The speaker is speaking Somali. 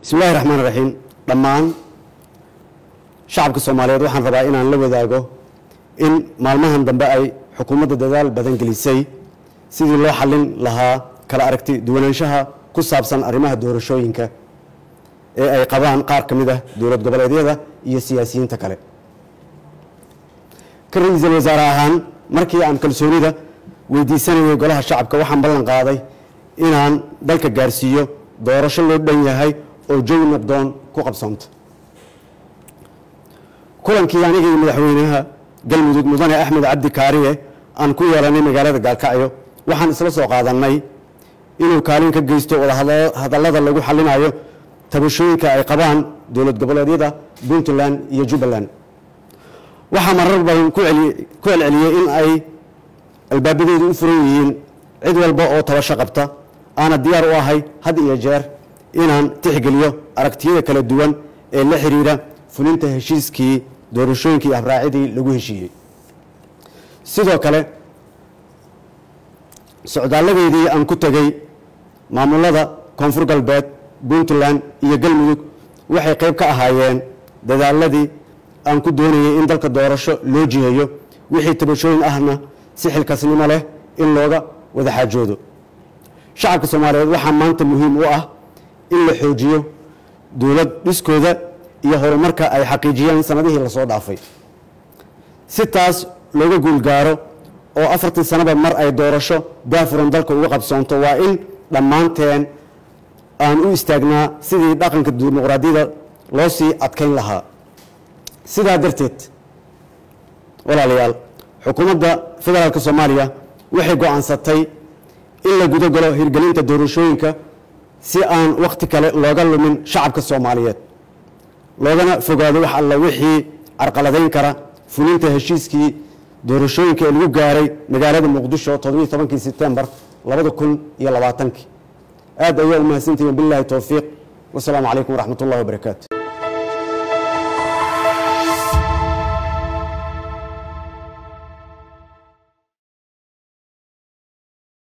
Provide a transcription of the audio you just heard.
bismi illahi raxmaan raxiim dhammaan shacabka soomaaliyeed waxaan rabaa inaan la wadaago in maalmahan dambe ay xukuumadda dadaal badan gelisay sidii loo xallin lahaa kala aragti duwanaanshaha ku saabsan arrimaha doorashooyinka ee ay qabaan qaar ka mid ah dowlad goboleedyada iyo siyaasiyiinta kale ka ra-iisul wasaare ahaan markii aan kalsoonida weydiisanayay golaha shacabka waxaan ballan qaaday inaan dalka gaarsiiyo doorasho loo dhan yahay oo jawi nabdoon ku qabsoonta kulankii aniga iyo madaxweynaha galmudug mudane axmed cabdi kaariye aan ku yeelanay magaalada gaalkacyo waxaan isla soo qaadannay inuu kaalin ka geysto wadahadallada lagu xallinayo tabashooyinka ay qabaan dowlad goboleedyada puntland iyo jubbaland waxaa marar badan ku celceliyey in ay albaabadeedu u furan yihiin cid walba oo tabasho qabta aana diyaar u ahay had iyo jeer inaan tixgeliyo aragtiyada kala duwan ee la xiriira fulinta heshiiskii doorashooyinkii habraacidii lagu heshiiyey sidoo kale socdaaladeedii aan ku tegey maamulada koonfur galbeed puntland iyo galmudug waxay qayb ka ahaayeen dadaaladii aan ku doonayay in dalka doorasho loo jiheeyo wixii tabashooyin ahna si xilkasnimo leh in looga wada xaajoodo shacabka soomaaliyeed waxaa maanta muhiim u ah in la xoojiyo dowlad dhiskooda iyo horumarka ay xaqiijiyeen sanadihii lasoo dhaafay si taas looga guulgaaro oo afartii sanaba mar ay doorasho daafuran dalka uga qabsoonto waa in dhammaanteen aan u istaagnaa sidii dhaqanka dimuqraadiyada loo sii adkayn lahaa sidaa darteed walaalayaal xukuumadda federaalk soomaaliya waxay go-aansatay in la guda galo hirgelinta doorashooyinka si aan wakhti kale looga lumin shacabka soomaaliyeed loogana fogaado wax alla wixii carqaladayn kara fulinta heshiiskii doorashooyinka ee lagu gaaray magaalada muqdisho toddobiiy tobankii sebtembar labada kun iyo labaatankii aad ayaa u mahadsantihiin billahi towfiiq wasalaamu calaykum waraxmat ullahi wabarakaatu